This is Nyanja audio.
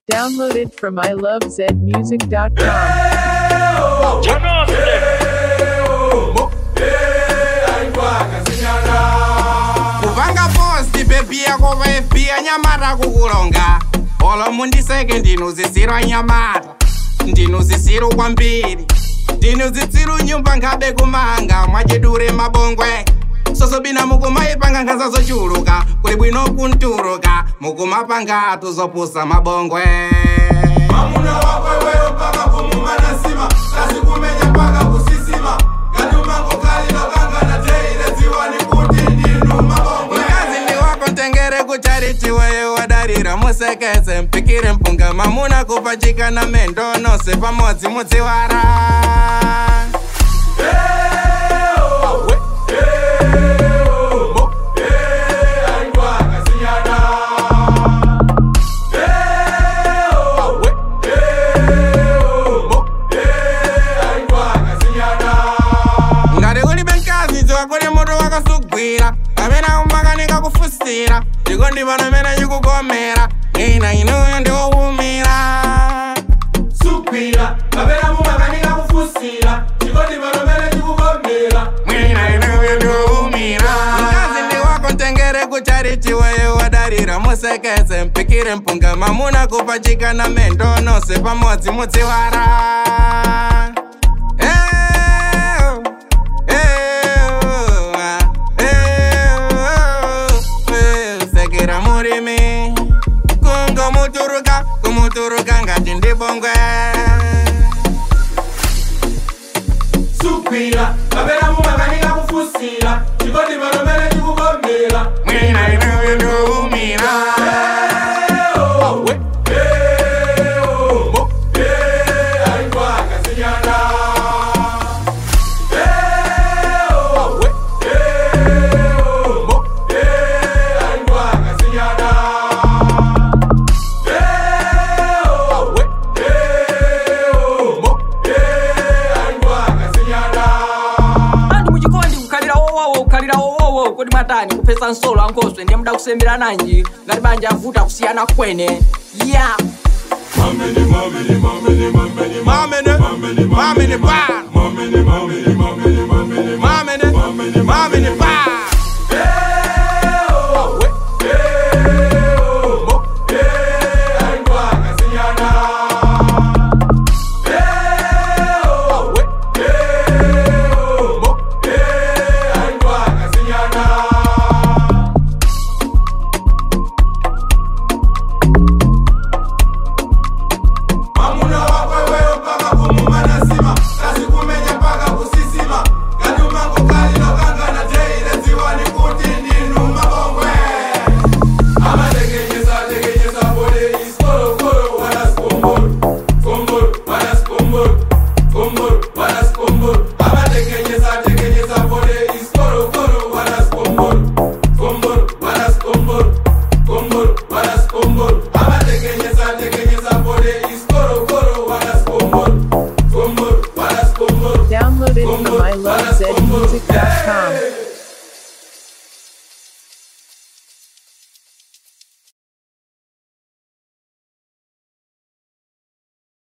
Downloaded from ilovezmusic.com. kuvanga posti bebi yako vaefhiya nyamata kukulonga olo mundiseke ndinozisirwa nyamata ndinozisiro kwambiri ndinozitsiro nyumba ngabe kumanga mwachidure mabongwe sosobina mukumaipanga ngazazochuluka kuli bwino kunturuka mukumapanga tuzopusa mabongwe Mamuna wakwe wewe mpaka kumumana sima Kasi kumenya mpaka kusisima Gadumango kali lokanga na teile ziwa ni kuti ndinu mabongwe mkazi ndi wako ntengere kuchariti wewe wadarira musekese mpikire mpunga mamuna kupachika na mendo nose pamodzi mudziwara Aingwa kasinyana Aingwa kasinyana ngati ulibe mkazi dziwa kuli mutu wakasugwira kapena umakanika kufusira ndiko ndi pano mene chikukomera ina inuyo ndiwowumira Sukwira Kapena mumakanika kufusira Chikoti panomene chikukomera mwina inuyo ndiwowumira mkazi ndi wako ntengere kuchariti wewe wadarira musekese mpikire mpunga mamuna kupachika na mendo nose pamodzi mudziwara Eh, eh, ah, eh, eh, sekera murimi kungomuturuka kumuturuka ngati ndibongwe Sukwira Kapena mumakanika kufusira Chikoti panomene chikukomera mwina inuyo ndiwowumira Aingwa kasinyana Aingwa kasinyana Aingwa kasinyana andi muchikondi kukhalira wowowo kukhalira wowowo kodi mwatani kupesa nsolo ankhoso ndiye muda kusembera nanji ngati banja avuta kusiyana kwene ya yeah. Mamene mamene mamene mamene mamene mamene pa mamene mamene mamene mamene mamene mamene pa Aingwa kasinyana Aingwa kasinyana Mamuna wakwe wewe mpaka kumumana sima Kasi kumenya mpaka kusisima Gadumango kali lokanga na teile ziwa ni kuti ndinu mabongwe Amatekenyesa tekenyesa pole iskoro koro wana skomboro Skomboro wana skomboro Skomboro wana skomboro Amatekenyesa tekenyesa pole iskoro koro wana skomboro Skomboro wana skomboro Skomboro wana skomboro Amatekenyesa tekenyesa pole iskoro koro wana skomboro Skomboro wana skomboro Downloaded from ilovezmusic.com.